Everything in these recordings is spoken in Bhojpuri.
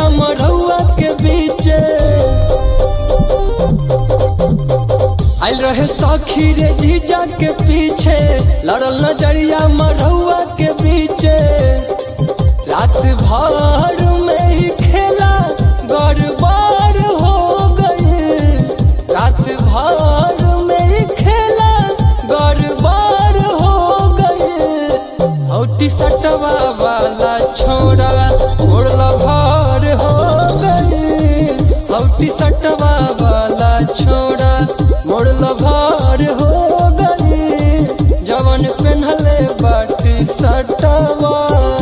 नजरिया मरौआ के बीचे आइल रहे सखी रे जीजा के पीछे लड़ल नजरिया मरौआ के बीचे रात भर में ही खेला गड़बड़ हो गई रात भर में ही खेला गड़बड़ हो गई हौटी सटवा वाला छोड़ा उड़ला भर हो गई हौटी सटवा वाला छोड़ा मोड़ला भर हो गई जवन पेन्हले बाटी सटवा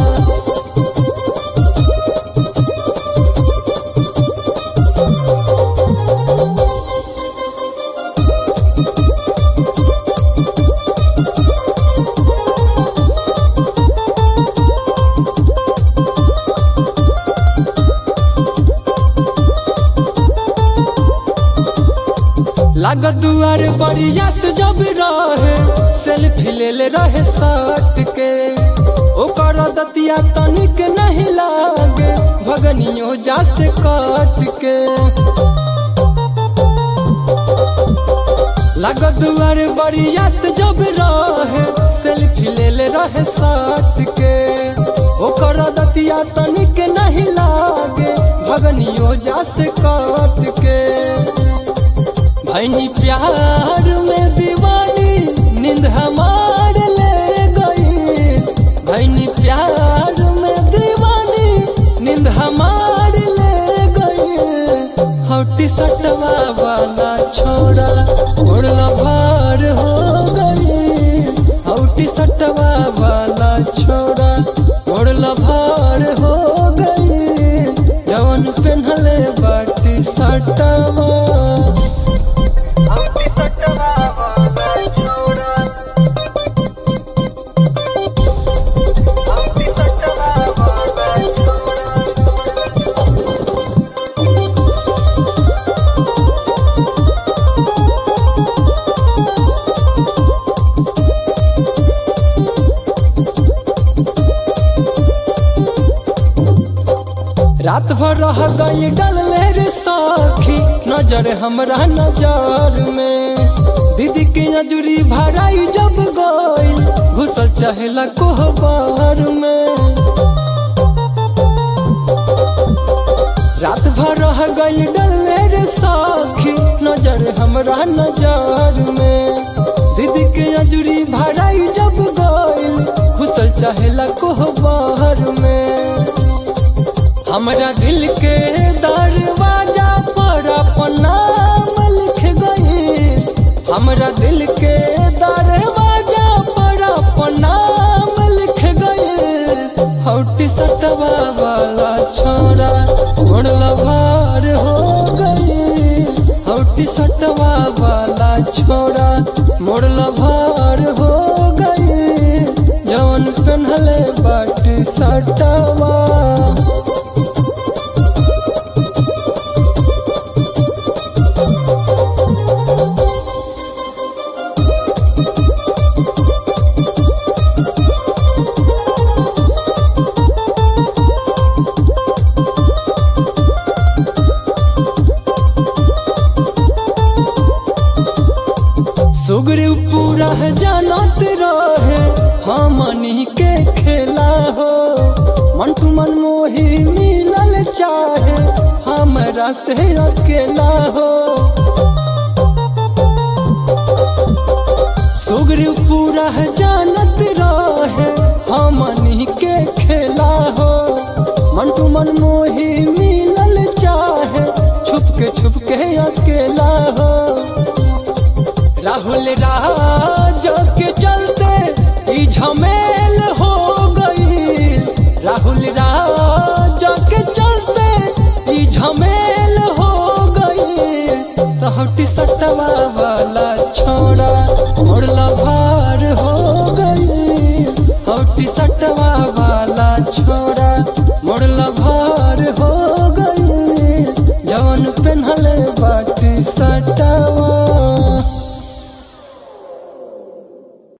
लागत दुआर बरियात जब रहे सेल्फी ले ले रहे सट के ओकर दतिया तनिक नहीं लागे भगनियो जा से कट के लागत दुआर बरियात जब रहे सेल्फी ले ले रहे सट के ओकर दतिया तनिक नहीं लागे भगनियो जा से कट के भैनी प्यार में दीवानी नींद हमार ले गई भैनी प्यार में दीवानी नींद हमार ले गई हौटी सटवा वाला छोड़ा उड़ला भार हो गई हौटी सटवा वाला छोड़ा उड़ला भार हो गई जवन पेन्हले बाटी सटवा रात भर रह गई डलले रे साखी नजर हमरा नजर में दीदी के नजरी भराई जब गई घुसल चहला कोहबर में रात भर रह गई डलले रे साखी नजर हमरा नजर में दीदी के नजरी भराई जब गई घुसल चहला कोहबर में हमरा दिल के दरवाजा पर अपन नाम लिख गई हमरा दिल के दरवाजा पर अपन नाम लिख गई हौटी सटवा वाला छोरा उड़ला भार हो गई हौटी सटवा वाला छोरा मोड़ला भार हो गई जवन पेन्हले बाटी सटवा सुगरी पूरा है जानत रहे हमनी के खेला हो मंटू मन मोही मिलल चाहे हमरा से अकेला हो सुगरी पूरा है जानत रहे हमनी के खेला हो मंटू मन मोही मिलल चाहे छुप के छुप के अकेला हो राहुल राज के चलते ई झमेल हो गई राहुल राज के चलते ई झमेल हो गई तहटी सटवा वाला छोड़ा मोड़ला भार हो गई हौटी सटवा वाला छोड़ा मोड़ला भार हो गई जवन पेन्हले बाटी सटवा